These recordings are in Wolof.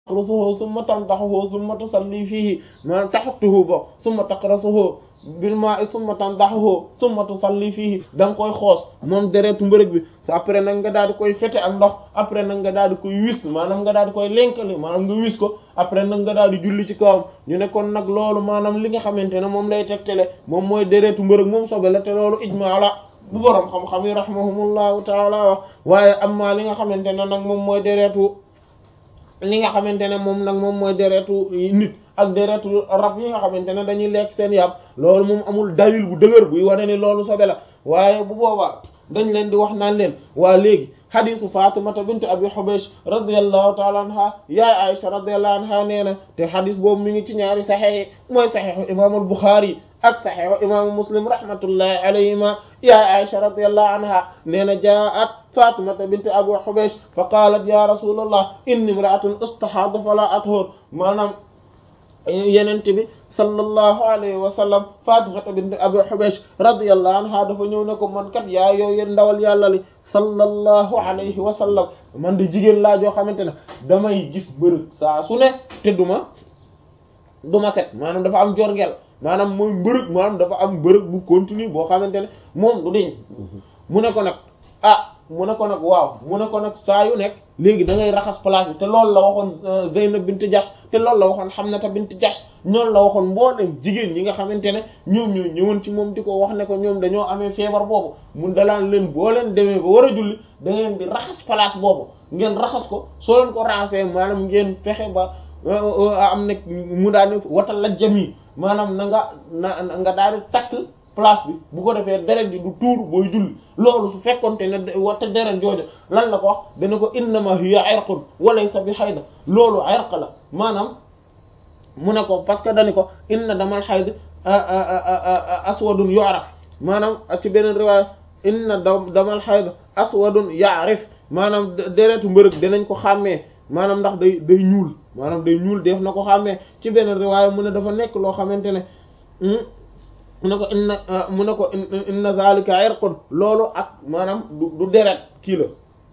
taqrasuhu summa tandaxuhu summa tusalli fiihi maanaam taxuttuhu bo summa taqrasuhu bil maa'i summa tandaxuhu summa tusalli fiihi da nga koy xoos moom deretu mbërëg bi après nag nga daal di koy fete ak ndox après nag nga daal di koy wis maanaam nga daal di koy lenkali maanaam nga wis ko après nag nga daal di julli ci kawam ñu ne kon nag loolu maanaam li nga xamante ne moom lay tegtale moom mooy deretu mbërëg moom sobe la te loolu ijmaa la bu boroom xam-xam yi rahimahumullahu taala wax waaye amma li nga xamante ne nag moom mooy deretu li nga xamante ne moom nag moom mooy deretu nit ak deretu rab yi nga xamante ne dañuy lekk seen yàpp loolu moom amul dalil bu dëgër buy wane ni loolu sobe la waaye bu boobaa dañ leen di wax naan leen waa léegi xadisu fatimata bint abi hubaysh radiallahu taala anha yaay aisha radiallahu anha nee na te xadis boobu mi ngi ci ñaari saxex mooy saxexu imaamul buxaari ak saxexu imaamu muslim rahmatullahi alayhima yaay aisha radiallahu anha nee na jaat fatimata bint abi hubaysh fa qalat ya rasulallah inni imra'atun ustahaadu fala athur maanaam yenent bi sallallahu alayhi wa sallam fatimata bint abi hubaysh radiyallahu anha dafa ñëw ne ko man kat yaa yow yéen ndawal yàlla li sallallahu alayhi wa sallam man de jigéen laa joo xamante ne damay gis mbërëg saa su ne te duma duma set maanaam dafa am jorngel maanaam mooy mbërëg maanaam dafa am mbërëg bu continue boo xamante ne moom du diñ mu ne ko nag ah mu ne ko nag waaw mu ne ko nag saa yu nekk léegi da ngay raxas place bi te loolu la waxoon Zeynab bint Jahsh te loolu la waxoon Hamnata bint Jahsh ñoonu la waxoon mboolem jigéen ñi nga xamante ne ñoom ñoo ñëwoon ci moom di ko wax ne ko ñoom dañoo amee feebar boobu mun dalaan leen boo leen demee ba war a julli da ngeen di raxas place boobu ngeen raxas ko soo leen ko raxasee maanaam ngeen fexe ba am na mu daal wata la jami maanaam na nga na nga daal di takk place bi bu ko defee deret ji du tuur booy julli loolu su fekkonte ne wata deret jooju lan la ko wax dana ko innama hiya irqun wa laysa bi xayda loolu irq la maanaam mu ne ko parce que dani ko inna damal xayd aswadun yu'raf maanaam ak ci beneen riwaaya inna damal xayd aswadun ya'rif maanaam deretu mbërëg dinañ ko xàmmee maanaam ndax day day ñuul maanaam day ñuul def na ko xàmmee ci beneen riwaaya mu ne dafa nekk loo xamante ne mu ne ko inna mu ne ko inna zalika irqun loolu ak maanaam du du deret kii la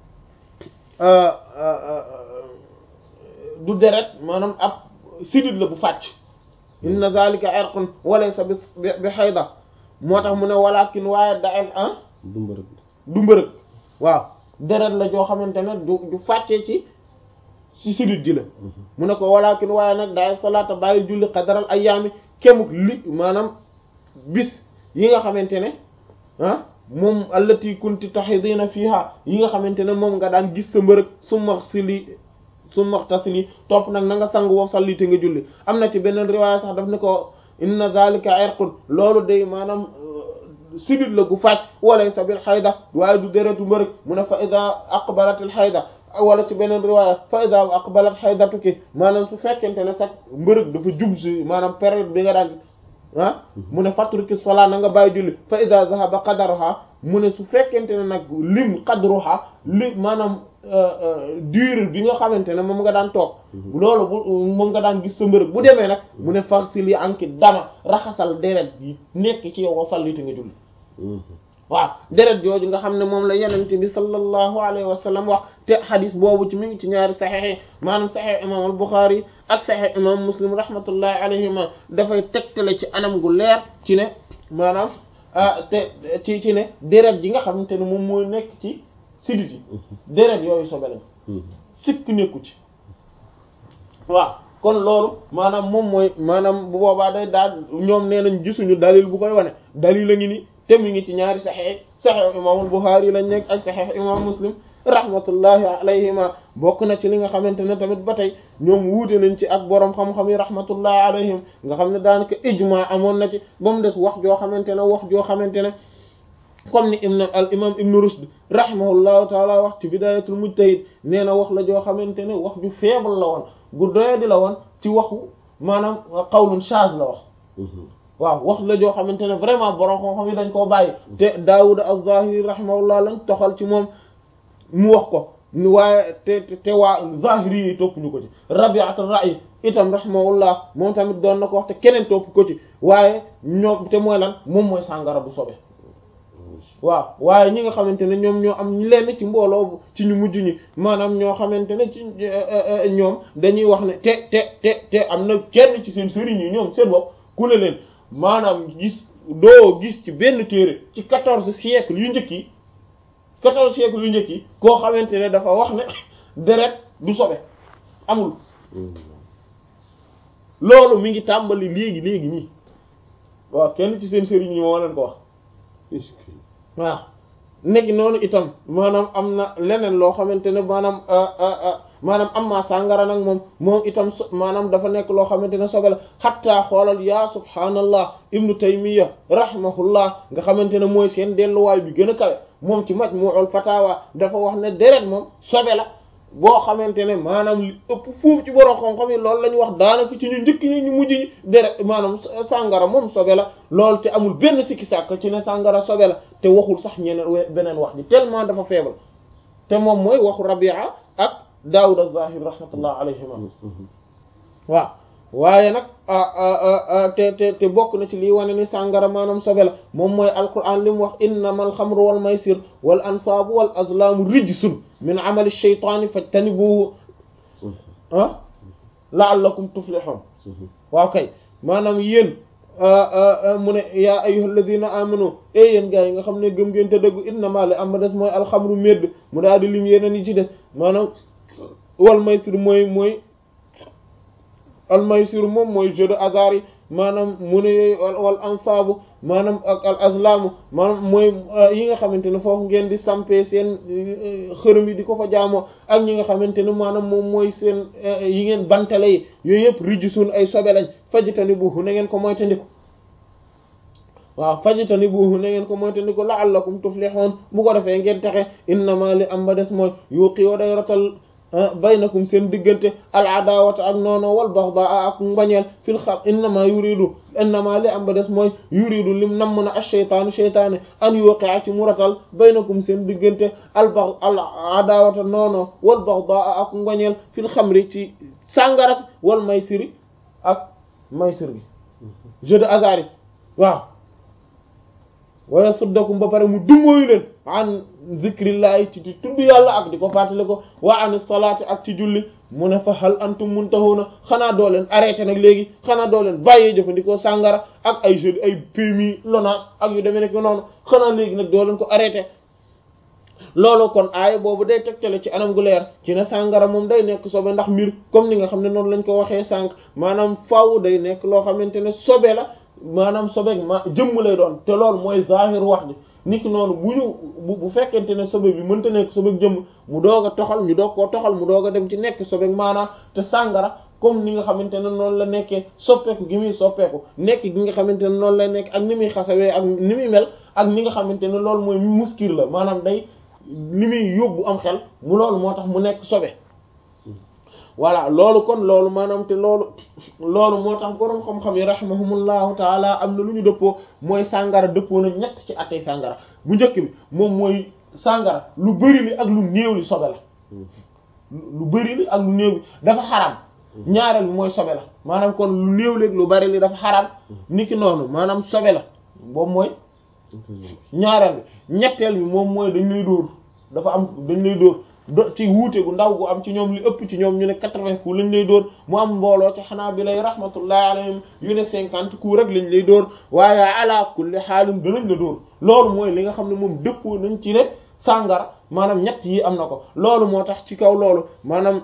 du deret maanaam ab sidit la bu fàcc inna zalika irqun walaysa bi bi xayda moo tax mu ne walakin waaye dael ah du mbërëg du mbërëg waaw deret la joo xamante ne du du fàccee ci ci sidit ji la mu ne ko walakin waaye nag dael salaata bàyyil julli xadaral ayyaami kemuk li maanaam bis yi nga xamante ne ah moom allati kunti tahidina fiha yi nga xamante ne moom nga daan gis sa mbërëg su max si li su maxtasili topp nag na nga sang woo salli te nga julli am na ci beneen riwaaya sax daf ne ko inna zalika irqun loolu day maanaam sidit la gu fàcc wala sa bil xayda waaye du deretu mbërëg mu ne fa ida aqbalatil xayda wala ci beneen riwaaya fa ida aqbalat xaydatuki maanaam su fekkente ne sax mbërëg dafa jub si maanaam période bi nga daan ah mu ne fatruki sola na nga bàyyi julli fa ida zahaba qadaruha mu ne su fekkente ne nag lim qadruha li maanaam durée bi nga xamante ne moom nga daan toog loolu bu moom nga daan gis sa mbërëg bu demee nag mu ne faxsil yi anki dama raxasal deret yi nekk ci yow wa sallite nga julli waaw deret jooju nga xam ne moom la yenente bi sallallahu alayhi wa sallam wax te xadis boobu ci mi ngi ci ñaari saxex yi maanaam saxex imam al Buxaari ak saxex imam Muslim rahmatullahi alayhima dafay tegtale ci anam gu leer ci ne maanaam te ci ci ne deret ji nga xamante ne moom mooy nekk ci sidit yi deret yooyu sobe lañ sikk nekku ci waaw kon loolu maanaam moom mooy maanaam bu boobaa day daal ñoom nee nañ gisuñu dalil bu koy wane dalil la ngi ni te mu ngi ci ñaari saxex saxex imaamul Buxaari lañ nekk ak saxex imam Muslim rahmatullahi alayhima bokk na ci li nga xamante ne tamit ba tey ñoom wuute nañ ci ak boroom xam-xam yi rahmatullahi alayhim nga xam ne daanaka ijma amoon na ci ba mu des wax joo xamante ne wax joo xamante ne comme ni ibn al imam ibnu rushd rahimahullahu taala wax ci bidayatul mujtahid nee na wax la joo xamante ne wax ju faible la woon gu doye di la woon ci waxu maanaam qawlun shaz la wax waaw wax la joo xamante ne vraiment borom xam-xam yi dañ koo bàyyi te daawud az-zahiri rahimahullah lañ toxal ci moom mu wax ko waaye te te waa zahiri yi topp ñu ko ci rabi'at ar-ra'i itam rahimahullah moom tamit doon na ko wax te keneen topp ko ci waaye ñoo te mooy lan moom mooy sàngara bu sobe waaw waaye ñi nga xamante ne ñoom ñoo am lenn ci mbooloo ci ñu mujj ñi maanaam ñoo xamante ne ci ñoom dañuy wax ne te te te te am na kenn ci seen sëriñ yi ñoom seen bopp ku ne leen maanaam gis doo gis ci benn téere ci quatorze siècle yu njëkk yi quatorze siècle yu njëkk yi koo xamante ne dafa wax ne deret du sobe amul loolu mi ngi tàmbali léegi léegi nii waaw kenn ci seen sëriñ yi moo leen ko wax waaw nekk noonu itam maanaam am na leneen loo xamante ne maanaam maanaam am maa sàngara nag moom moom itam maanaam dafa nekk loo xamante ne sobe la xattaa xoolal yaa subhaanallah ibnu taymiya rahimahullah nga xamante ne mooy seen delluwaay bi gën a kawe moom ci majmu'ul fatawa dafa wax ne deret moom sobe la boo xamante ne maanaam li ëpp fuuf ci borom xam-xam yi loolu la ñu wax daanaka ci ñu njëkk ñi ñu mujj ñi deret maanaam sàngara moom sobe la loolu te amul benn sikki sàkk ci ne sàngara sobe la te waxul sax ñeneen beneen wax ji tellement dafa faible te moom mooy waxu Rabi'a ak Daawud az-Zahir rahmatullah alayhima waaw waaye nag te te te bokk na ci lii wane ni sàngara maanaam sobe la moom mooy alquran li mu wax innamal xamru wal maysir wal ansaabu wal azlaamu rijsun min amali shaytaani fajtanibuhu ah la'allakum tuflihun waaw kay maanaam yéen mu ne yaa ayyuhal ladina amanu e yéen gaa yi nga xam ne gëm ngeen te dëggu innama li am ba des mooy alxamru médd mu daal di lim yeneen yi ci des maanaam wal maysir mooy mooy al maysir moom mooy jeu de hasard yi maanaam mu ne yooyu wal ansaabu maanaam ak al azlaamu maanaam mooy yi nga xamante ne foofu ngeen di sampee seen xërëm yi di ko fa jaamoo ak ñi nga xamante ne maanaam moom mooy seen yi ngeen bantale yi yooyu yëpp rijsun ay sobe lañ fajitani buuxu na ngeen ko moytandiku waaw fajitani buuxu na ngeen ko moytandiku la'allakum tuflihun bu ko defee ngeen taxe innama li am ba des mooy yuqi wa day rotal baynakum seen diggante al adawata ak noono wal baxdaa ak mbañeel fil xam innama yuridu innama li am ba des mooy yuridu lim namm na ash-shaytaanu shaytaane an yuqi'a ci muratal baynakum seen diggante al bax al adawata noono wal baxdaa ak mbañeel fil xamri ci sàngaras wal maysiri ak maysir gi jeu de hasard yi waaw waya suddakum ba pare mu dummóoyu leen an zikrillahi ci di tudd yàlla ak di ko fàttali ko wa an salaati ak ci julli mu ne fa hal antum muntahuna xanaa doo leen arrêté nag léegi xanaa doo leen bàyyee jëfandikoo sàngara ak ay jeux ay PMI LONASE ak yu demee nekk noonu xanaa léegi nag doo leen ko arrêté loolu kon aaya boobu day tegtale ci anam gu leer ci ne sàngara moom day nekk sobe ndax mbir comme ni nga xam ne noonu lañ ko waxee sànq maanaam faaw day nekk loo xamante ne sobe la maanaam sobeek ma jëmm lay doon te loolu mooy zahir wax ji niki noonu bu ñu bu bu fekkente ne sobe bi mënta nekk sobeek jëmm mu doog a toxal ñu doog koo toxal mu doog a dem ci nekk sobeek maanaam te sàngara comme ni nga xamante ne noonu la nekkee soppeeku gi muy soppeeku nekk gi nga xamante ne noonu lay nekk ak ni muy xasawee ak ni muy mel ak ni nga xamante ne loolu mooy muskir la maanaam day li muy yóbbu am xel mu loolu moo tax mu nekk sobe voilà loolu kon loolu maanaam te loolu loolu moo tax boroom xam-xam yi rahimahumullahu taala am na lu ñu dëppoo mooy sàngara dëppoo na ñett ci attey sàngara bu njëkk bi moom mooy sàngara lu bari li ak lu néew li sobe la lu bari li ak lu néew li dafa xaram ñaareel bi mooy sobe la maanaam kon lu néew li ak lu bari li dafa xaram niki noonu maanaam sobe la boobu mooy ñaareel bi ñetteel bi moom mooy dañ lay dóor dafa am dañ lay dóor do ci wuute gu ndaw gu am ci ñoom li ëpp ci ñoom ñu ne quatre-vingts coups lañ lay dóor mu am mbooloo ci xanaa bi lay rahmatullahi alayhim yu ne cinquante coups rek lañ lay dóor waaye ala kulli xaalin danañ la dóor loolu mooy li nga xam ne moom dëppoo nañ ci ne sàngara maanaam ñett yi am na ko loolu moo tax ci kaw loolu maanaam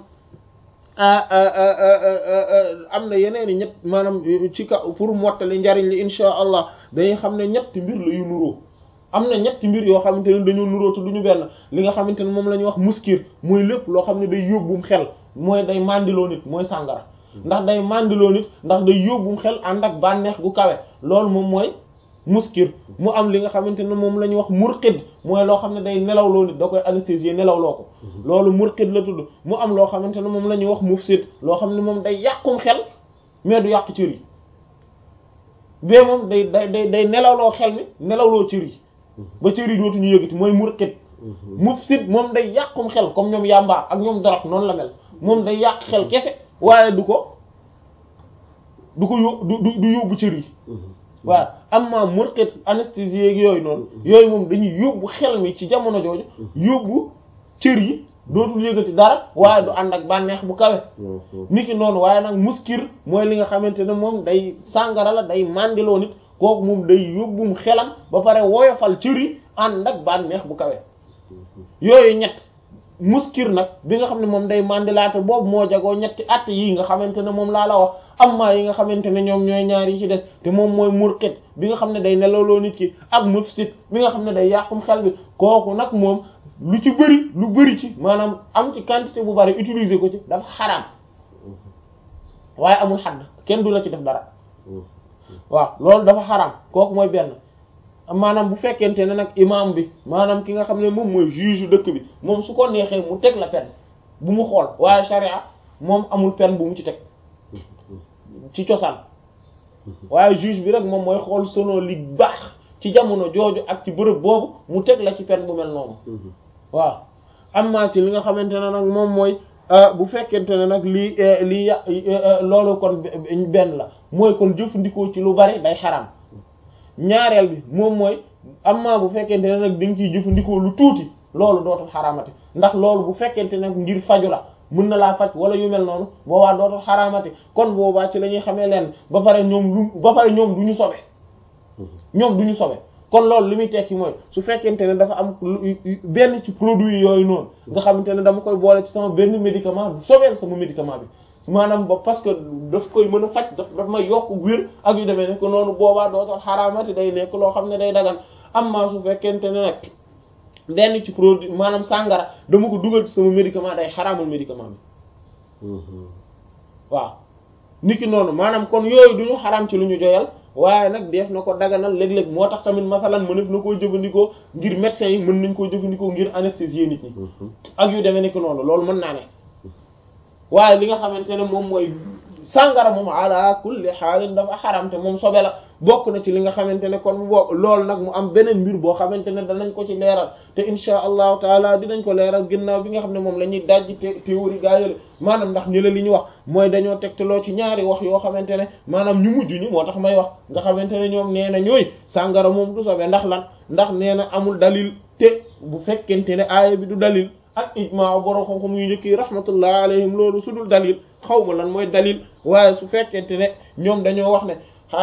am na yeneen i ñett maanaam ci kaw pour mottali njariñ li insha allah dañuy xam ne ñetti mbir la yu nuroo am na ñetti mbir yoo xamante ne dañoo nuróotu du ñu benn li nga xamante ne moom la ñuy wax muskir mooy lépp loo xam ne day yóbbum xel mooy day mandiloo nit mooy sàngara ndax day mandiloo nit ndax day yóbbum xel ànd ak bànneex gu kawe loolu moom mooy muskir mu am li nga xamante ne moom la ñuy wax murqid mooy loo xam ne day nelawloo nit da koy anesthésier nelawloo ko loolu murqid la tudd mu am loo xamante ne moom la ñuy wax mufsid loo xam ne moom day yàqum xel mais du yàq cër yi bee moom day day day day nelawloo xel mi nelawloo cër yi ba cër yi dootuñu yëgati mooy murqit mufsid moom day yàqum xel comme ñoom yàmba ak ñoom dorog noonu la mel moom day yàq xel kese waaye du ko du ko yó du du yóbbu cër yi waaw amma murqit anesthésie ak yooyu noonu yooyu moom dañuy yóbbu xel mi ci jamono jooju yóbbu cër yi dootul yëgati dara waaye du ànd ak bànneex bu kawe niki noonu waaye nag muskir mooy li nga xamante ne moom day sàngara la day mandiloo nit kooku moom day yóbbum xelam ba pare woyofal cër yi ànd ak bànneex bu kawe yooyu ñett muskir nag bi nga xam ne moom day mandilaate boobu moo jagoo ñetti at yi nga xamante ne moom laa la wax amma yi nga xamante ne ñoom ñooy ñaar yi ci des te moom mooy murqit bi nga xam ne day nelawloo nit ki ak mufsit bi nga xam ne day yàqum xel bi kooku nag moom lu ci bëri lu bëri ci maanaam am ci quantité bu bari utiliser ko ci dafa xaraam waaye amul xadd kenn du la ci def dara waaw loolu dafa xaraam kooku mooy benn maanaam bu fekkente ne nag imam bi maanaam ki nga xam ne moom mooy juge dëkk bi moom su ko neexee mu teg la peine bu mu xool waaye charia moom amul peine bu mu ci teg ci cosaan waaye juge bi rek moom mooy xool selon li baax ci jamono jooju ak ci bërëb boobu mu teg la ci peine bu mel noonu waaw amma ci li nga xamante ne nag moom mooy bu fekkente ne nag lii lii ya loolu kon benn la mooy kon jëfandikoo ci lu bari day xaraam ñaareel bi moom mooy amma bu fekkente ne nag dañ ciy jëfandikoo lu tuuti loolu dootul xaraamati ndax loolu bu fekkente nag ngir faju la mën na laa faj wala yu mel noonu boobaa dootul xaraamati kon boobaa ci la ñuy xamee leen ba pare ñoom lu ba pare ñoom du ñu sobe ñoom du ñu sobe kon loolu li muy tekki mooy su fekkente ne dafa am benn ci produit yooyu noonu nga xamante ne dama koy boole ci sama benn médicament du sobeel sama médicament bi maanaam ba parce que daf koy mën a faj daf daf may yokk wér ak yu demee ne ko noonu boobaa dootul xaraamati day nekk loo xam ne day dagan amma su fekkente ne nag benn ci produit maanaam sàngara dama ko dugal ci sama médicament day xaraamal médicament bi waaw niki noonu maanaam kon yooyu du ñu xaraam ci lu ñu joyal waaye nag def na ko daganal léeg-léeg moo tax tamit masalan mënef na koo jëfandikoo ngir médecins yi mën nañ koo jëfandikoo ngir anesthésier nit ñi ak yu demee niki noonu loolu mën naa ne waaye li nga xamante ne moom mooy sàngara moom ala kulli xaalin dafa xaram te moom sobe la bokk na ci li nga xamante ne kon bo loolu nag mu am beneen mbir boo xamante ne danañ ko ci leeral te insha allahu taala dinañ ko leeral ginnaaw bi nga xam ne moom la ñuy dajji te théorie gaa yële maanaam ndax ñu la li ñu wax mooy dañoo tegtaloo ci ñaari wax yoo xamante ne maanaam ñu mujj ñi moo tax may wax nga xamante ne ñoom nee na ñooy sàngara moom du sobe ndax lan ndax nee na amul dalil te bu fekkente ne aaya bi du dalil ak ijmaa borom xam-xam yu njëkk yi rahmatullah alayhim loolu su dul dalil xaw ma lan mooy dalil waaye su fekkente ne ñoom dañoo wax ne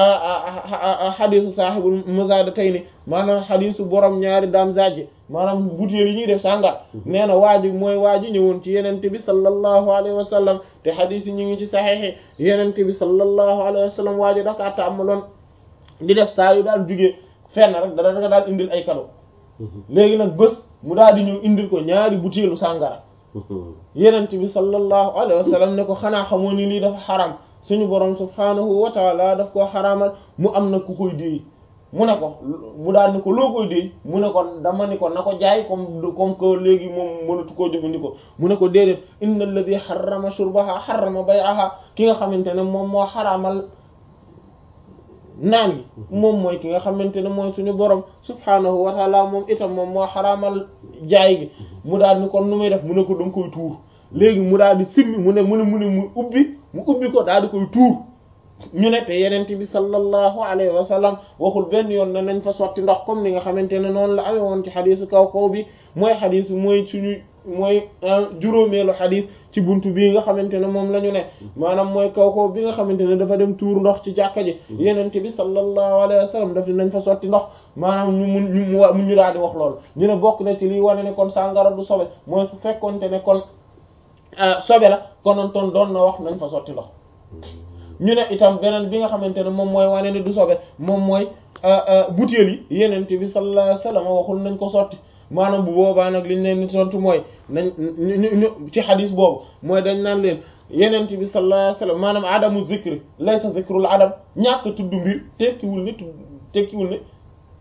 xadisu saaxibul muzadatayni maanaam xadisu borom ñaari daam zajje maanaam butéel yi ñuy def sàngar nee na waa ji mooy waa ji ñëwoon ci yenente bi sallallahu alayhi wa sallam te xadis yi ñu ngi ci saxeexi yenente bi sallallahu alayhi wa sallam waa ji dakaa tàmmaloon di def saa yu daal jugee fenn rek dara danga daal indil ay cadeau léegi nag bés mu daal di ñëw indil ko ñaari butéelu sàngara yenente bi sallallahu alayhi wa sallam ne ko xanaa xamoo ni lii dafa xaram suñu borom subhanahu wa taala daf koo xaraamal mu am na ku koy déey mu ne ko mu daal ni ko loo koy déey mu ne ko dama ni ko na ko jaay comme comme que léegi moom mënatu koo jëfandikoo mu ne ko déedéet inna alladi xarama shurbaha xarama bay'aha ki nga xamante ne moom moo xaraamal naan gi moom mooy ki nga xamante ne mooy suñu borom subhanahu wa taala moom itam moom moo xaraamal jaay gi mu daal ni kon nu muy def mu ne ko danga koy tuur léegi mu daal di simmi mu ne mu ne mu ne mu ubbi mu ubbi ko daal di koy tuur ñu ne te yenente bi sallallahu alayhi wa sallam waxul benn yoon ne nañ fa sotti ndox comme ni nga xamante ne noonu la amee woon ci xadisu kaw kaw bi mooy xadis mooy suñu mooy juróomeelu xadis ci buntu bii nga xamante ne moom la ñu ne maanaam mooy kaw kaw bi nga xamante ne dafa dem tuur ndox ci jàkka ji yenente bi sallallahu alayhi wa sallam daf nañ fa sotti ndox maanaam ñu mun ñu mu ñu daal di wax loolu ñu ne bokk na ci liy wane ne kon sàngara du sobe mooy su fekkonte ne kon sobe la konoon toon doon na wax nañ fa sotti ndox ñu ne itam beneen bi nga xamante ne moom mooy wane ne du sobe moom mooy butéel yi yenente bi sallallahu alayhi wasallam waxul nañ ko sotti maanaam bu boobaa nag liñ leen ni tontu mooy nañ ñu ci xadis boobu mooy dañ naan leen yenente bi sallallahu alayhi wasallam maanaam adamu zikri laysa zikrul adam ñàkk tudd mbir tekkiwul ne tekkiwul ne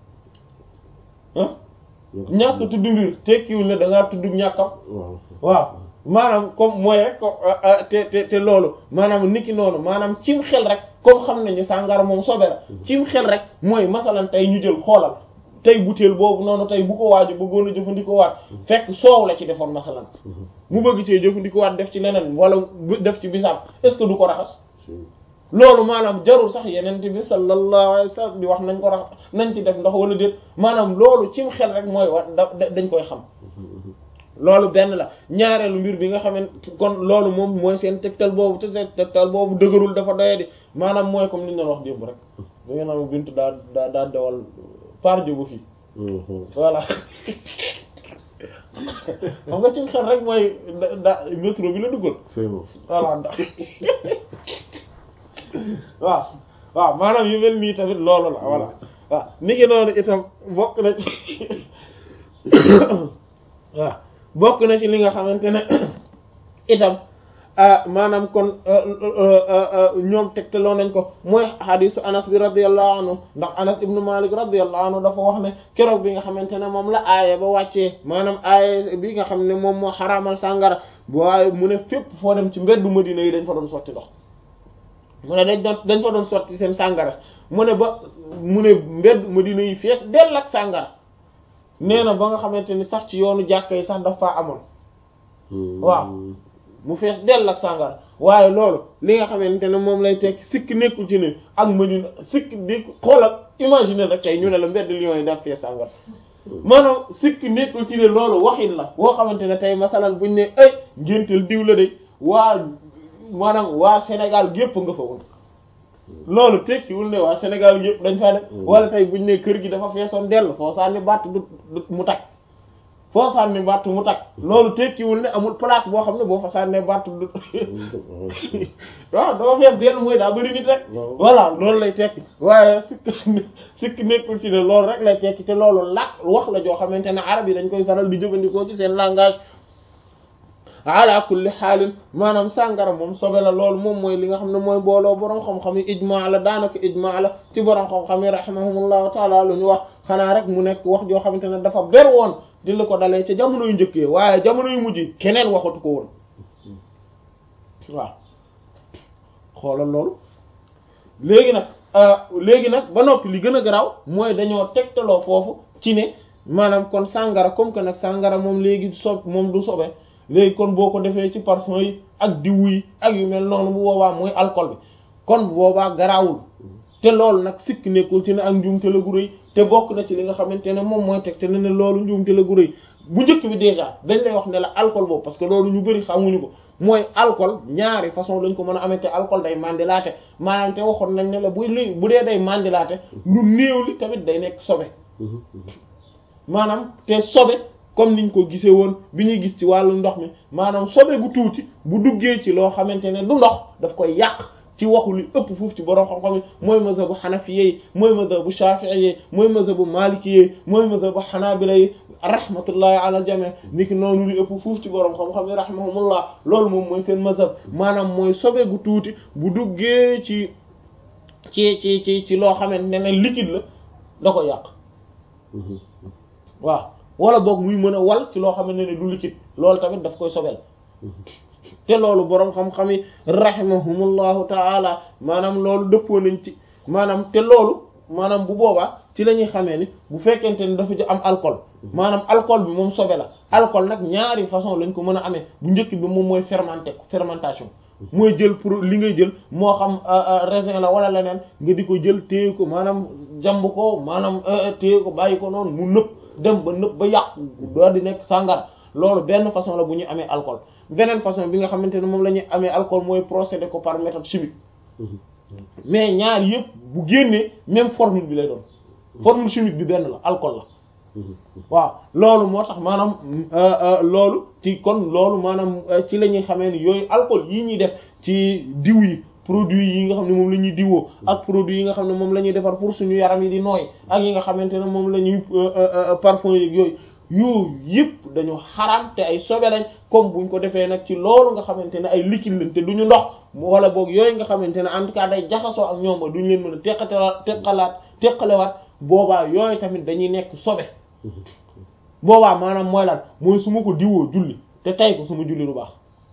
ah ñàkk tudd mbir tekkiwul ne da ngaa tudd ñàkkam waaw maanaam comme mooy rek te te te loolu maanaam niki noonu maanaam cim xel rek comme xam nañu sàngara moom sobe la cim xel rek mooy masalan tey ñu jël xoolal tey butéel boobu noonu tey bu ko waaju bëggoon a jëfandikoo waat fekk soow la ci defoon masalan mu bëgg cee jëfandikoo waat def ci leneen wala def ci bisaab est-ce que du ko raxas loolu maanaam jarul sax yeneen bi sallallahu alayhi wasallam di wax nañ ko rax nañ ci def ndox wala déet maanaam loolu cim xel rek mooy wax da dañ koy xam loolu benn la ñaareelu mbir bi nga xamante kon loolu moom mooy seen tegtal boobu te seen tegtal boobu dëgërul dafa doyadi maanaam mooy comme li ñu doon wax démb rek da ngeen am bintu daa daa daa dewal par jógu fii voilà xam nga ci xel rek mooy da métro bi la duggal voilà ndax waaw waaw maanaam yu mel nii tamit loolu la voilà waaw ni ngi noonu itam bokk na ci waaw bokk na ci li nga xamante ne itam maanaam kon ñoom tegtaloo nañ ko mooy hadisu anas bi radiyallahu anhu ndax anas ibnu malik radiyallahu anhu dafa wax ne keroog bi nga xamante ne moom la aaya ba wàccee maanaam aaya bi nga xam ne moom moo xaraamal sàngara waaye mu ne fépp foo dem ci mbeddu madina yi dañ fa doon sotti ndox mu ne dañ doon dañ fa doon sotti seen sàngara mu ne ba mu ne mbeddu madina yi fees dell ak sàngara nee na ba nga xamante ni sax ci yoonu jàkka yi sax dafa amoon waaw mu fees dell ak sàngara waaye loolu li nga xamante ne moom lay tekki sikk nekkul ci ne ak Madina sikk di xoolal imaginer rek tey ñu ne la mbedd Lyon yi daf fees sàngara maanaam sikk nekkul ci ne loolu waxin la boo xamante ne tey masalan buñ ne ay ngéntel diw la de waa maanaam waa Sénégal gépp nga fa woon loolu tekkiwul ne waa Sénégal yëpp dañ faa def wala tey buñ ne kër gi dafa feesoon dell foo sànni bàtt du mu tag foo sànni bàtt mu tag loolu tekkiwul ne amul place boo xam ne boo fa sànnee bàtt du waaw dafa fees dell mooy daa bëri nit rek voilà loolu lay tekki waaye sikk sikk nekkul ci ne loolu rek lay tekki te loolu làkk wax la joo xamante ne arab yi dañ koy faral di jëfandikoo ci seen langage ala kulli xaalin maanaam sàngara moom sobe la loolu moom mooy li nga xam ne mooy booloo borom xam-xam yi ijmaa la daanaka ijmaa la ci borom xam-xam yi rahimahumullahu taala lu ñu wax xanaa rek mu nekk wax joo xamante ne dafa ber woon di la ko dalee ca jamono yu njëkkee waaye jamono yu mujj keneen waxatu ko woon waaw xoolal loolu léegi nag léegi nag ba noppi li gën a garaaw mooy dañoo tegtaloo foofu ci ne maanaam kon sàngara comme que nag sàngara moom léegi sob moom du sobe léegi kon boo ko defee ci parfum yi ak diwu yi ak yu mel noonu bu boobaa mooy alcool bi kon bu boobaa garaawul te loolu nag sikk nekkul ci ne ak njuumte la gu rëy te bokk na ci li nga xamante ne moom mooy teg te ne ne loolu njuumte la gu rëy bu njëkk bi déjà dañ lay wax ne la alcool boobu parce que loolu ñu bëri xamuñu ko mooy alcool ñaari façon lañ ko mën a amee te alcool day mandilaate maanaam te waxoon nañ ne la buy luy bu dee day mandilaate lu néew li tamit day nekk sobe maanaam te sobe comme niñ ko gisee woon bi ñuy gis ci wàllu ndox mi maanaam sobe gu tuuti bu duggee ci loo xamante ne du ndox daf koy yàq ci waxu li ëpp foofu ci borom xam-xam yi mooy mazhabu xanafiye yi mooy mazhabu shafi'i yi mooy mazhabu maliki yi mooy mazhabu xanaabila yi rahmatullahi ala aljami niki noonu li ëpp foofu ci borom xam-xam yi rahimahumullah loolu moom mooy seen mazhab maanaam mooy sobe gu tuuti bu duggee ci ci ci ci ci loo xamante ne liquide la da ko yàq waaw wala boog muy mën a wal ci loo xamante ne du liquide loolu tamit daf koy sobel te loolu boroom xam-xam yi rahimahumullahu taala maanaam loolu dëppoo nañ ci maanaam te loolu maanaam bu boobaa ci la ñuy xamee ni bu fekkente ni dafa am alcool maanaam alcool bi moom sobe la alcool nag ñaari façon lañ ko mën a amee bu njëkk bi moom mooy fermenté fermentation mooy jël pour li ngay jël moo xam raisin la wala leneen nga di ko jël téye ko maanaam jamb ko maanaam téye ko bàyyi ko noonu mu nëb dem ba nëb ba yàqu doo di nekk sàngar loolu benn façon la bu ñuy amee alcool beneen façon bi nga xamante ne moom la ñuy amee alcool mooy procédé ko par méthode chimique mais ñaar yëpp bu génnee même formule bi lay doon formule chimique bi benn la alcool la waaw loolu moo tax maanaam loolu ci kon loolu maanaam ci la ñuy xamee ni yooyu alcool yii ñuy def ci diw yi produits yi nga xam ne moom la ñuy diwoo ak produits yi nga xam ne moom la ñuy defar pour suñu yaram yi di nooy ak yi nga xamante ne moom la ñuy parfum yeeg yooyu yooyu yëpp dañu xaraam te ay sobe lañ comme buñ ko defee nag ci loolu nga xamante ne ay liquide lañ te duñu ndox wala boog yooyu nga xamante ne en tout cas day jaxasoo ak ñoom ba duñ leen mën a teqatelaat teqalaat teqalewaat boobaa yooyu tamit dañuy nekk sobe boobaa maanaam mooy lan mooy su ma ko diwoo julli te tay ko sama julli du baax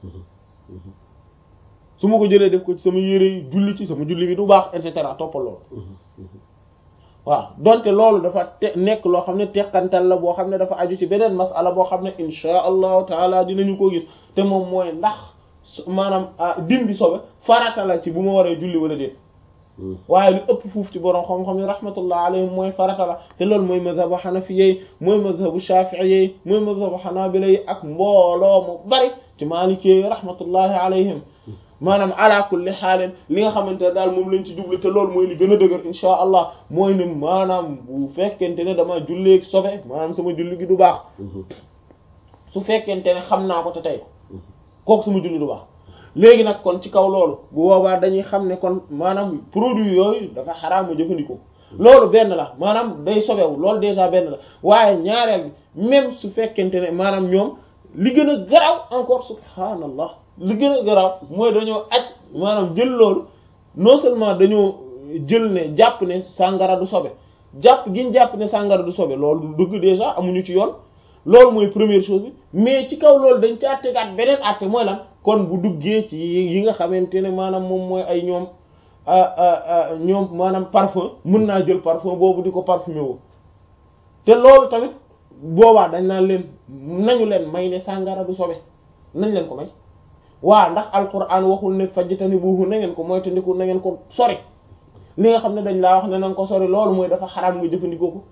su ma ko jëlee def ko ci sama yére yi julli ci sama julli bi du baax et cetera toppal loolu waaw donte loolu dafa te nekk loo xam ne teqantal la boo xam ne dafa aju ci beneen masala boo xam ne insha allahu taala dinañu ko gis te moom mooy ndax maanaam dindi sobe farata la ci bu ma waree julli wala déet waaye lu ëpp fuuf ci borom xam-xam yi rahmatullah alayhim mooy farata la te loolu mooy mazhabu xanafiyyi mooy mazhabu shafi'iyyi mooy mazhabu xanaabila yi ak mbooloo mu bari ci maliki yi rahmatullahi alayhim maanaam ala kulli xaalin li nga xamante ne daal moom lañ ci jublu te loolu mooy li gën a dëgër insha allah mooy ne maanaam bu fekkente ne dama jullee sobe maanaam sama julli gi du baax su fekkente ne xam naa ko te tey ko kooku sama julli du baax léegi nag kon ci kaw loolu bu boobaa dañuy xam ne kon maanaam produit yooyu dafa xaraam ma jëfandikoo loolu benn la maanaam day sobewu loolu déjà benn la waaye ñaareel bi même su fekkente ne maanaam ñoom li gën a garaaw encore subhaanallah li gën a garaaw mooy dañoo aj maanaam jël loolu non seulement dañoo jël ne jàpp ne sàngara du sobe jàpp giñ jàpp ne sàngara du sobe loolu du dëgg déjà amuñu ci yoon loolu mooy première chose bi mais ci kaw loolu dañ caa tegaat beneen acte mooy lan kon bu duggee ci yi nga xamante ne maanaam moom mooy ay ñoom ñoom maanaam parfum mën naa jël parfum boobu di ko parfumé woo te loolu tamit boobaa dañ naan leen nañu leen may ne sàngara du sobe nañ leen ko may waa ndax alquran waxul ne fajtani buuhu na ngeen ko mooy tandiku na ngeen ko sori li nga xam ne dañ laa wax ne na nga ko sori loolu mooy dafa xaraam nga jëfandikoo ko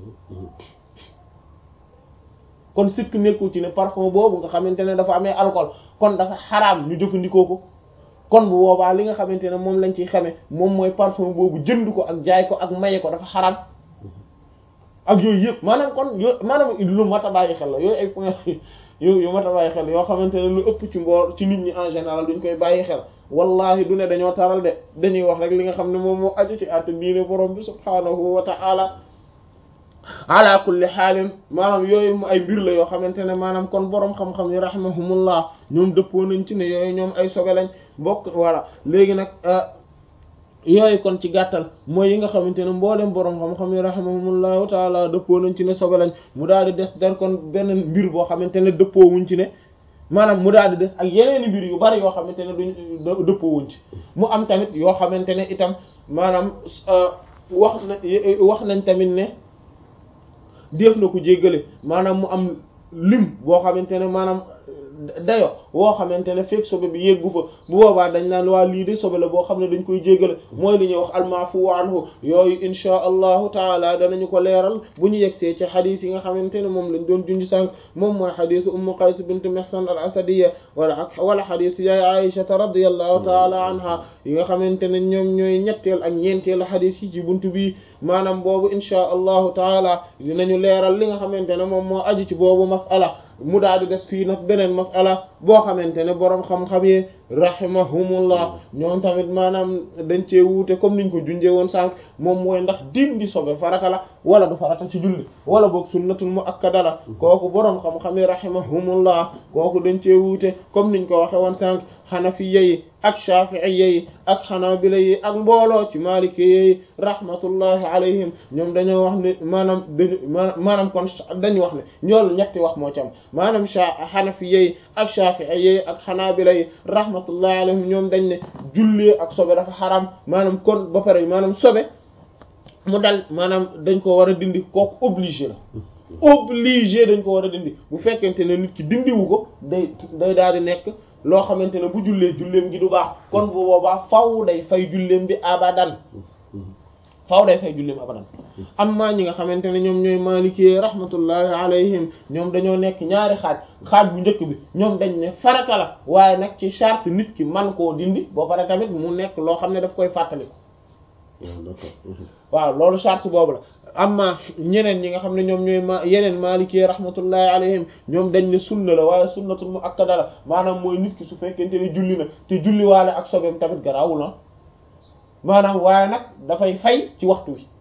kon sikk nekkul ci ne parfum boobu nga xamante ne dafa amee alcool kon dafa xaraam ñu jëfandikoo ko kon bu boobaa li nga xamante ne moom lañ ciy xame moom mooy parfum boobu jënd ko ak jaay ko ak maye ko dafa xaraam ak yooyu yëpp maanaam kon yo maanaam lu mat a bàyyi xel la yooyu ay point yu yu mat a bàyyi xel yoo xamante ne lu ëpp ci mboor ci nit ñi en général duñ koy bàyyi xel wallahi du ne dañoo taral de dañuy wax rek li nga xam ne moom moo aju ci àtte diine borom bi subhaanahu wa ta'ala ala kulli xaalin maanaam yooyu mu ay mbir la yoo xamante ne maanaam kon borom xam-xam yi rahimahumullah ñoom dëppoo nañ ci ne yooyu ñoom ay sobe lañ bokk voilà léegi nag yooyu kon ci gàttal mooy yi nga xamante ne mboolem borom xam-xam yi rahimahumullahu taala dëppoo nañ ci ne sobe lañ mu daal di des der kon benn mbir boo xamante ne dëppoo wuñ ci ne maanaam mu daal di des ak yeneeni mbir yu bari yoo xamante ne duñ dëppoo wuñ ci mu am tamit yoo xamante ne itam maanaam wax na wax nañ tamit ne def na ko jéggale maanaam mu am lim boo xamante ne maanaam dayo woo xamante ne fekk sobe bi yeggu fa bu boobaa dañ naan waa lii de sobe la boo xam ne dañ koy jéggale mooy li ñuy wax almaafu anhu yooyu insha allahu taala danañu ko leeral bu ñu yegsee ci xadis yi nga xamante ne moom lañ doon junj sànq moom mooy xadisu ummu qays bint mihsan al asadiya wala ak wala xadisu yaay aishata radiyallahu taala anha yi nga xamante ne ñoom ñooy ñetteel ak ñeenteel xadis yi ci buntu bi maanaam boobu insha allahu taala dinañu leeral li nga xamante ne moom moo aju ci boobu masala mu daal di des fii nag beneen masala boo xamante ne boroom xam-xam yi rahimahumullah ñoom tamit maanaam dañ cee wuute comme niñ ko junjee woon sànq moom mooy ndax dindi sobe farata la wala du farata ci julli wala boog sunnatul muakkada la kooku boroom xam-xam yi rahimahumullah kooku dañ cee wuute comme niñ ko waxe woon sànq xanafiya yi ak shafi'iyya yi ak xanaabila yi ak mbooloo ci maliki yi rahmatullahi alayhim ñoom dañoo wax ne maanaam dañu maanaam kon dañu wax ne ñoolu ñetti wax moo ci am maanaam xanafiya yi ak shafi'iyya yi ak xanaabila yi rahmatullahi alayhim ñoom dañ ne jullee ak sobe dafa xaram maanaam kon ba pare maanaam sobe mu dal maanaam dañ ko war a dindi kooku obligé la obligé dañ ko war a dindi bu fekkente ne nit ki dindiwu ko day day daal di nekk loo xamante ne bu jullee julleem gi du baax kon bu boobaa faw day fay julleem bi abadan faw day fay julleem abadan amma ñi nga xamante ne ñoom ñooy maliki rahmatullahi alayhim ñoom dañoo nekk ñaari xaaj xaaj bu njëkk bi ñoom dañ ne farata la waaye nag ci charte nit ki man koo dindi ba pare tamit mu nekk loo xam ne daf koy fàttali waaw loolu charte boobu la amma ñeneen ñi nga xam ne ñoom ñooy ma yeneen maliki rahmatullahi alayhim ñoom dañ ne sunna la waaye sunnatul muakkada la maanaam mooy nit ki su fekkente ne julli na te julli waale ak sobeem tamit garaawul na maanaam waaye nag dafay fay ci waxtu wi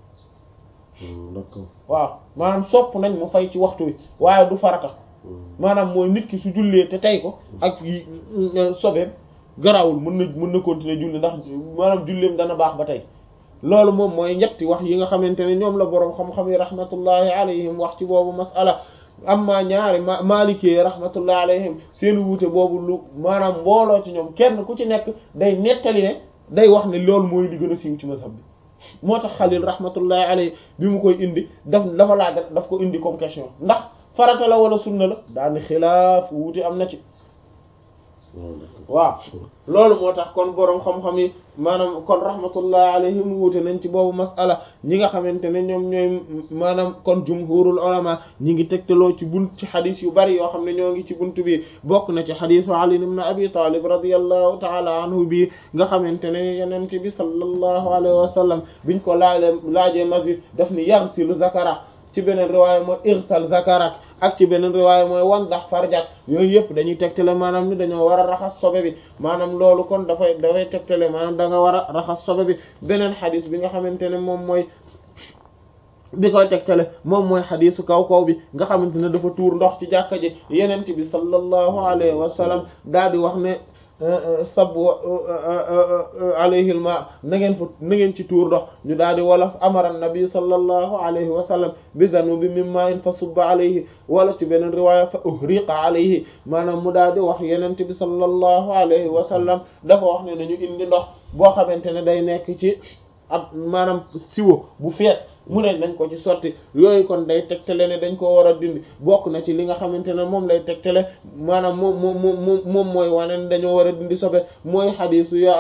waaw maanaam sopp nañ mu fay ci waxtu wi waaye du farata maanaam mooy nit ki su jullee te tey ko ak sobeem garaawul mën na mën na continuer julli ndax maanaam julleem dana baax ba tey loolu moom mooy ñetti wax yi nga xamante ne ñoom la boroom xam-xam yi rahmatullahi alayhim wax ci boobu masala amma ñaari ma maliki rahmatullahi alayhim seen wuute boobu lu maanaam mbooloo ci ñoom kenn ku ci nekk day nettali ne day wax ne loolu mooy li gën a siiw ci mazhab bi moo tax xalil rahmatullahi alayhi bi mu koy indi daf dafa laaj daf ko indi comme question ndax farata la wala sunna la daani xilaaf wuute am na ci waaw loolu moo tax kon boroom xam-xam yi maanaam kon rahmatullah alayhim wuute nañ ci boobu masala ñi nga xamante ne ñoom ñooy maanaam kon jumhurul ulama ñi ngi tegtaloo ci bunt ci xadis yu bari yoo xam ne ñoo ngi ci bunt bi bokk na ci xadisu Ali ibn Abi Talib radiyallahu ta'ala anhu bi nga xamante ne yenente bi sallallahu alayhi wa sallam biñ ko laalee laajee masjid daf ni yaghsilu zakara ci beneen riwaaya mooy irsal zakarak ak ci beneen riwaaya mooy wan dax farjak yooyu yëpp dañuy tegtale maanaam ni dañoo war a raxas sobe bi maanaam loolu kon dafay dafay tegtale maanaam da nga war a raxas sobe bi beneen xadis bi nga xamante ne moom mooy bi koy tegtale moom mooy xadisu kaw kaw bi nga xamante ne dafa tuur ndox ci jàkka ji yenent bi sallallahu alayhi wa sallam daal di wax ne sabu alayhi alma na ngeen fa na ngeen ci tuur ndox ñu daal di wala amara nabi sallallahu alayhi wa sallam bi zanubi min ma'in fa subba alayhi wala ci beneen riwaaya fa uhriqa alayhi maanaam mu daal di wax yenente bi sallallahu alayhi wa sallam dafa wax ne nañu indi ndox boo xamante ne day nekk ci ab maanaam siwo bu fees mu ne nañ ko ci sotti yooyu kon day tegtale ne dañ ko war a dindi bokk na ci li nga xamante ne moom lay tegtale maanaam moom moom moom moom mooy wane ne dañoo war a dindi sobe mooy xadiisu ya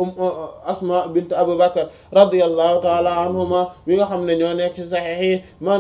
Asma bint Abu Bakr radiyallahu taala anhuma bi nga xam ne ñoo nekk ci saxiix yi